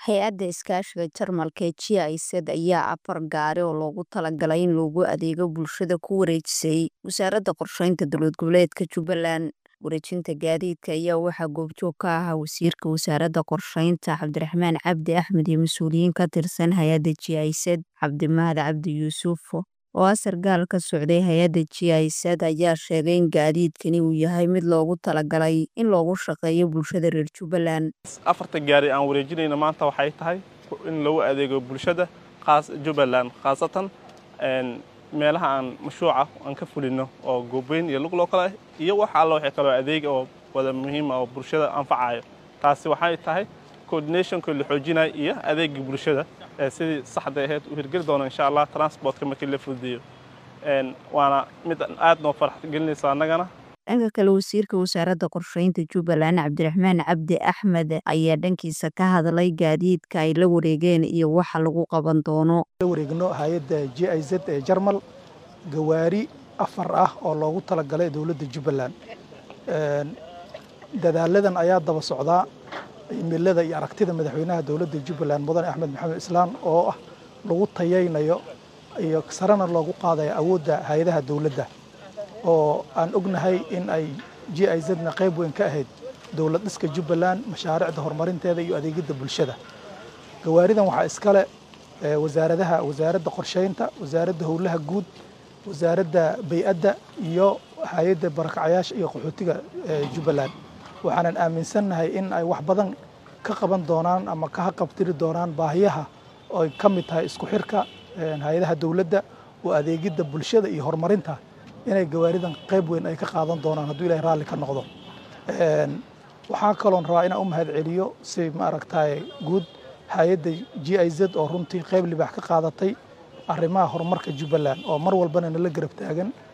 hay-adda iskaashiga jarmalka ee g i z ayaa afar gaari oo loogu talagalay in loogu adeego bulshada ku wareejisay wasaaradda qorsheynta dowlad goboleedka jubbaland wareejinta gaadiidka ayaa waxaa goobjoog ka ahaa wasiirka wasaaradda qorsheynta cabdiraxmaan cabdi axmed iyo mas-uuliyiin ka tirsan hay-adda g i z cabdimahad cabdi yuusuf oo ah sarkaal ka socday hay-adda g i z ayaa sheegay in gaadiidkani uu yahay mid loogu talagalay in loogu shaqeeyo bulshada reer jubbaland afarta gaari aan wareejinayno maanta waxay tahay in lagu adeego bulshada jubbaland khaasatan meelaha aan mashruuca aan ka fulino oo goobeyn iyo lugloo kale ah iyo wax alla waxay kaloo adeeg oo wada muhiima oo bulshada anfacayo taasi waxay tahay coordinationka la xoojinayo iyo adeegii bulshada sidii saxda ahayd u hirgeli doono insha allah transportka markii la fududeeyo waana mid aad noo farx gelinaysa annagana dhanka kale wasiirka wasaaradda qorsheynta jubbaland cabdiraxmaan cabdi axmed ayaa dhankiisa ka hadlay gaadiidka ay la wareegeen iyo waxa lagu qaban doono la wareegno hay-adda j i z ee jarmal gawaari afar ah oo loogu talagalay dowladda jubbaland dadaaladan ayaa daba socdaa imilada iyo aragtida madaxweynaha dowladda jubbaland mudane axmed maxamed islaan oo ah lagu tayaynayo iyo sarena loogu qaadayo awoodda hay-adaha dowladda oo aan ognahay in ay j i zna qayb weyn ka ahayd dowlad dhiska jubbaland mashaariicda horumarinteeda iyo adeegidda bulshada gawaaridan waxaa iskale wasaaradaha wasaaradda qorsheynta wasaaradda howlaha guud wasaaradda bay-adda iyo hay-adda barakacayaasha iyo qaxootiga jubbaland waxaanan aaminsannahay in ay wax badan ka qaban doonaan ama ka haqabtiri doonaan baahiyaha oo ay ka mid tahay isku xirka hay-adaha dowladda oo adeegidda bulshada iyo horumarinta inay gawaaridan qayb weyn ay ka qaadan doonaan hadduu ilahay raalli ka noqdo waxaa kaloon rabaa inaan u mahad celiyo si maaragtay guud hay-adda g i z oo runtii qayb libaax ka qaadatay arrimaha horumarka jubbaland oo mar walbana nala garab taagan